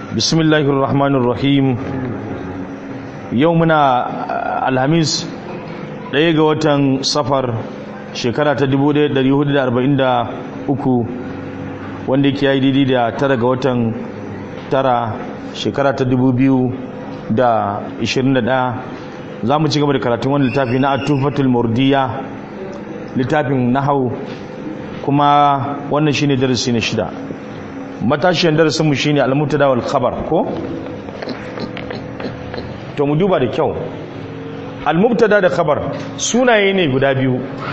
bismillahir rahmanir rahim yau muna alhamis ɗaya ga watan safar shekara ta 1443 wanda yake yi daidai da tara ga watan tara shekara ta 2021 za mu ci gaba da karatun wani littafi na atufatul murdiya littafin nahau kuma wannan shine darasi na shida matashiyan darasinmu shine al-mubtada wal khabar ko to mu duba da kyau al-mubtada da khabar sunaye ne guda biyu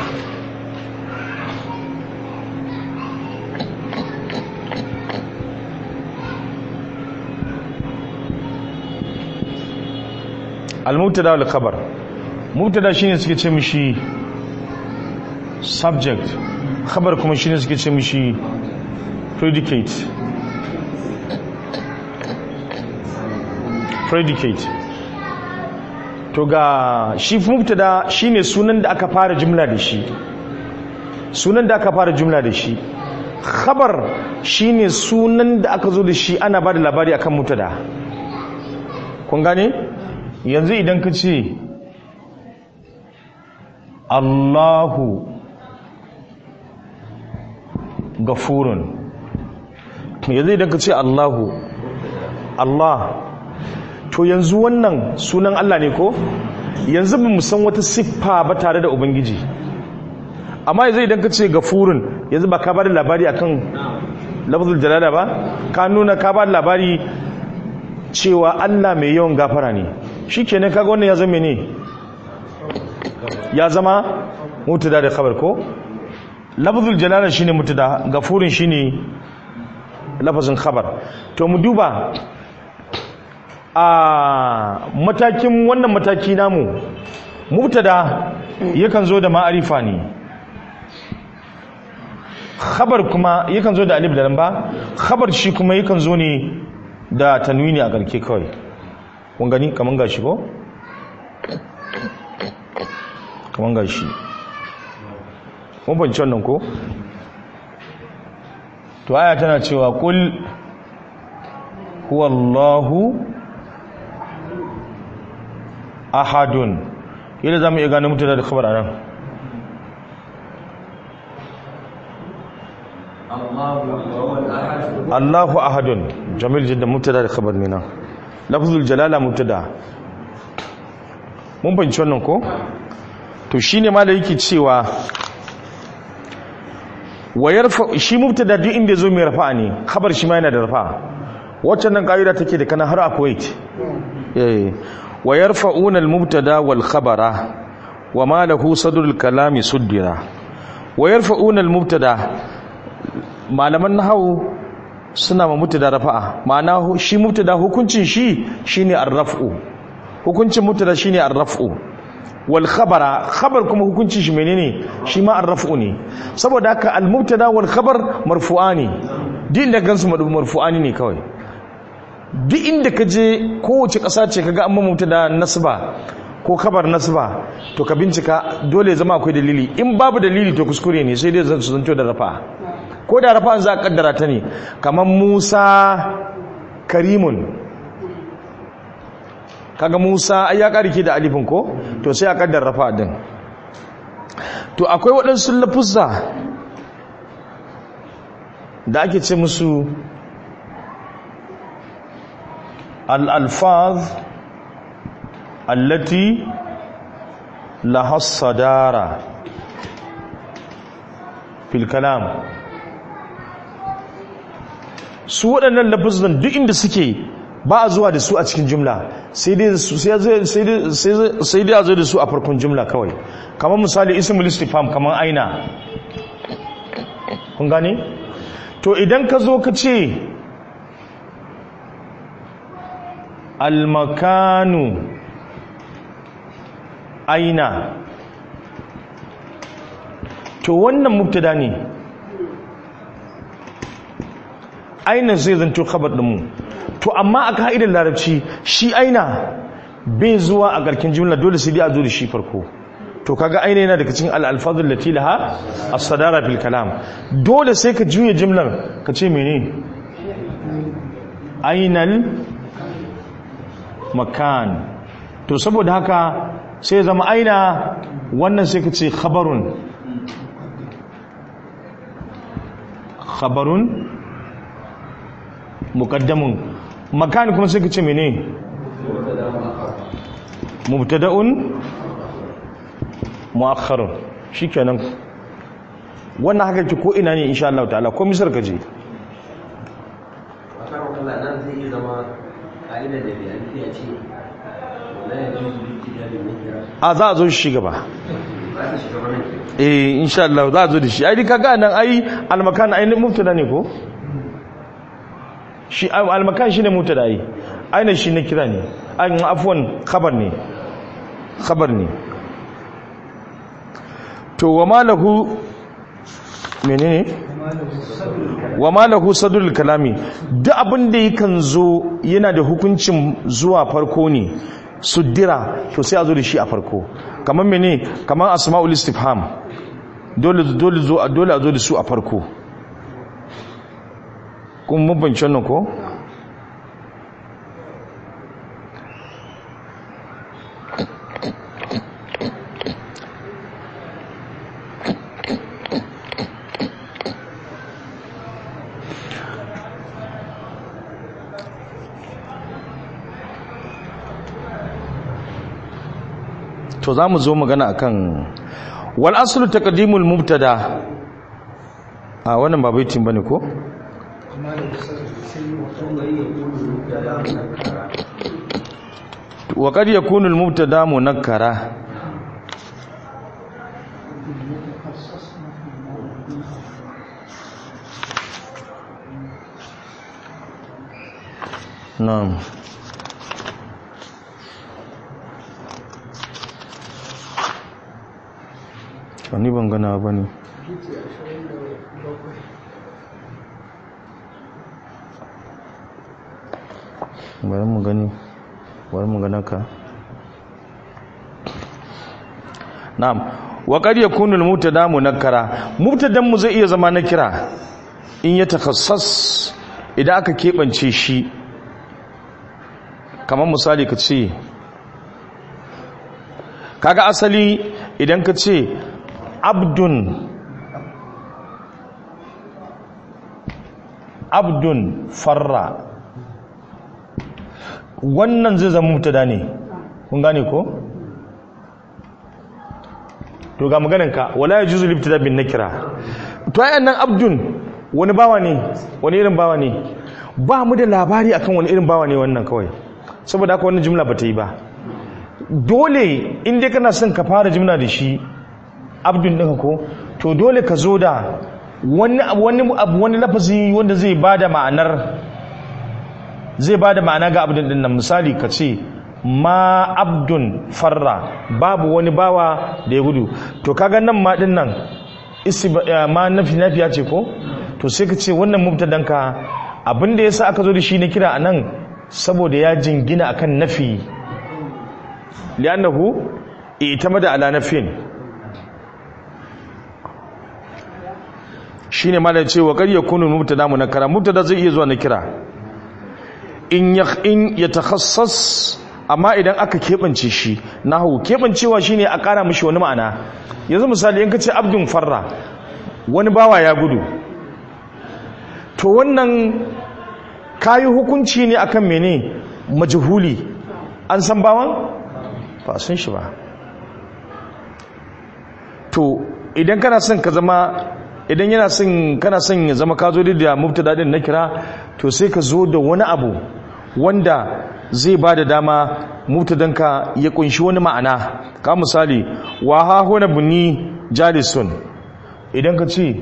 al-mubtada wal khabar mubtada shine suke ce mishi subject khabar kuma shine suke ce mishi predicate predicate to ga shi mubtada shine sunan da aka fara jumla da shi sunan da aka fara jumla da shi khabar shine sunan da aka zo da shi ana bada labari akan mubtada kun gane yanzu idan ka ce Allahu gafurun yanzu idan ka ce Allahu Allah to yanzu wannan sunan Allah ne ko yanzu ba mu san wata siffa ba tare da ubangiji amma yanzu idan ka ce gafurun yanzu ba ka ba da labari akan lafzul jalala ba ka nuna ka ba da labari cewa Allah mai yawan gafara ne shikenan kaga wannan ya zama ne ya zama mutada da khabar ko lafzul jalala shine mutada gafurin shine lafazin khabar to mu duba a matakin wannan mataki namu mubtada yakan zo da ma'arifa ne khabar kuma yakan zo da alif da lamba khabar shi kuma yakan zo ne da tanwini a garke kawai kun gani kaman gashi ko kaman gashi mun banci wannan ko to aya tana cewa kul huwallahu ahadun yadda za mu iya gane mutane da khabar anan Allahu ahadun jamil jidda mubtada da khabar ne nan lafzul jalala mubtada mun banci wannan ko to shine ma da yake cewa wa yarfa shi mubtada duk inda zo mai rafa ne khabar shi ma yana da rafa waccan nan kaida take da kana har a Kuwait eh wa yarfa'una al-mubtada wal khabara wa ma lahu sadrul kalami suddira wa yarfa'una al-mubtada malaman nahwu suna ma mubtada rafa'a ma'ana shi mubtada hukuncin shi shine ar-raf'u hukuncin mubtada shine ar-raf'u wal khabara khabar kuma hukunci shi menene shi ma arrafu ne saboda haka al mubtada wal khabar marfu'ani duk inda gansu marfu'ani ne kawai duk inda ka je kowace ƙasa ce kaga an mubtada nasba ko khabar nasba to ka bincika dole zama akwai dalili in babu dalili to kuskure ne sai dai zan zanto da rafa ko da rafa za a kaddara ta ne kamar Musa karimun kaga Musa ai ya karike da alifin ko to sai a kaddar rafa din to akwai waɗansu lafuzza da ake ce musu al-alfaz allati laha sadara fil kalam su waɗannan lafuzzan duk inda suke ba a zuwa da su a cikin jumla sai dai a zo da su a farkon jumla kawai kamar misali ismul istifham kamar aina kun gane to idan ka zo ka ce almakanu aina to wannan mubtada ne aina zai zanto khabar mu to amma a ka'idar larabci shi aina bai zuwa a garkin jumla dole sai dai a zo da shi farko to kaga aina yana daga cikin al-alfazul lati laha as-sadara fil kalam dole sai ka juya jumlar ka ce mene ainal makan to saboda haka sai zama aina wannan sai ka ce khabarun khabarun muqaddamun makan kuma sai ka ce mene mubtada'un mu'akhkharun shikenan wannan haka ki ko ina ne insha Allah ta'ala ko misar ka je nan zai iya zama ka'idar da bayan ya ce wala ya ji zuci da bin kira a za a zo shi gaba za ta shiga wannan ke eh insha Allah za a zo da shi ai kaga nan ai almakan ai mubtada ne ko shi almakan shine mubtada ai aina shi ne kira ne ai afwan khabar ne khabar ne to wa malahu menene wa malahu sadul kalami duk abin da yakan zo yana da hukuncin zuwa farko ne suddira to sai a zo da shi a farko kamar mene kamar asma'ul istifham dole dole zo dole a zo da su a farko kun mun bance wannan ko to za mu zo magana akan wal aslu taqdimul mubtada a wannan ba baitin bane ko wa qad yakunu al mubtada munakkara na'am wani ban gana ba ne bari mu gani bari mu gana ka na'am wa qad yakunu al-mubtada munakkara mubtadan mu zai iya zama na kira in ya takhassas idan aka kebance shi kamar misali ka ce kaga asali idan ka ce abdun abdun farra wannan zai zama mutada ne kun gane ko to ga maganinka wala ya juzu libtada bin nakira to ayan nan abdun wani bawa ne wani irin bawa ne ba mu da labari akan wani irin bawa ne wannan kawai saboda haka wannan jumla ba ta yi ba dole inda kana son ka fara jumla da shi abdun ɗinka ko to dole ka zo da wani wani abu wani lafazi wanda zai bada ma'anar zai bada ma'ana ga abdun din nan misali ka ce ma abdun farra babu wani bawa da ya gudu to kaga nan ma din nan ma nafi nafiya ce ko to sai ka ce wannan mubtadan ka abin da yasa aka zo da shi na kira anan saboda ya jingina akan nafi li'annahu itamada ala nafin shine malai ce wa ƙarya kunu mubtada munakkara mubtada zai iya zuwa na kira in ya in ya takhassas amma idan aka kebance shi nahu kebancewa shine a ƙara mishi wani ma'ana yanzu misali in ka ce abdun farra wani bawa ya gudu to wannan kayi hukunci ne akan mene majhuli an san bawan ba san shi ba to idan kana son ka zama idan yana son kana son ya zama ka zo da mubtada din na kira to sai ka zo da wani abu wanda zai ba da dama mubtadanka ya kunshi wani ma'ana ka misali wa ha huna bunni jalisun idan ka ce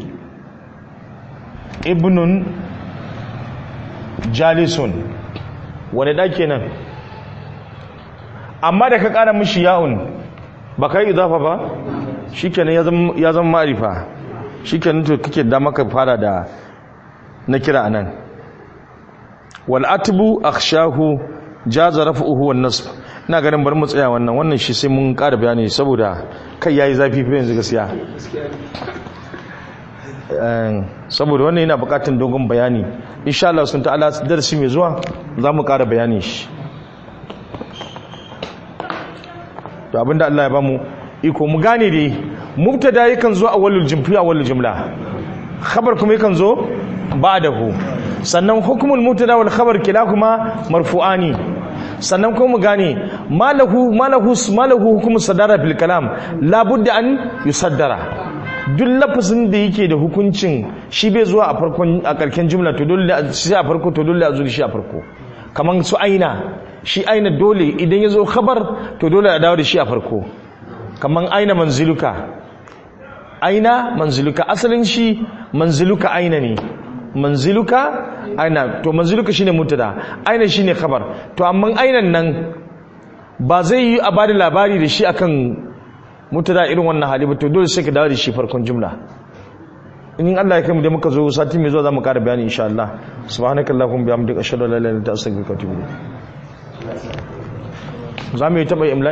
ibnun jalisun wani da kenan amma da ka kara mishi ya'un ba ka yi idafa ba shikenan ya zama ma'arifa shikenan to kake da maka fara da na kira anan wal atbu akhshahu jaza raf'uhu wan nasb ina ganin bari mu tsaya wannan wannan shi sai mun ƙara bayani saboda kai yayi zafi fa yanzu gaskiya saboda wannan yana buƙatar dogon bayani insha Allah sun ta'ala darasi mai zuwa za mu ƙara bayani shi to abinda Allah ya bamu iko mu gane dai mubtada yakan zo a walul jumfi a walul jumla khabar kuma yakan zo ba'dahu sannan hukumul mubtada wal khabar kilahuma marfu'ani sannan kuma mu gane malahu malahu malahu hukumus sadara fil kalam la budda an yusaddara duk lafazin da yake da hukuncin shi bai zuwa a farkon a karken jumla to dole shi a farko to dole a zuri shi a farko kaman su aina shi aina dole idan ya zo khabar to dole a dawo da shi a farko kaman aina manziluka aina manziluka asalin shi manziluka aina ne manziluka aina to manziluka shine mutada aina shine khabar to amma ainan nan ba zai yi a bada labari da shi akan mutada irin wannan hali ba to dole sai ka dawo da shi farkon jumla in Allah ya kai mu da muka zo sati mai zuwa zamu ƙara bayani insha Allah subhanakallahumma bihamdika ashhadu an la ilaha illa anta astaghfiruka wa atubu ilayk zamu yi taba imla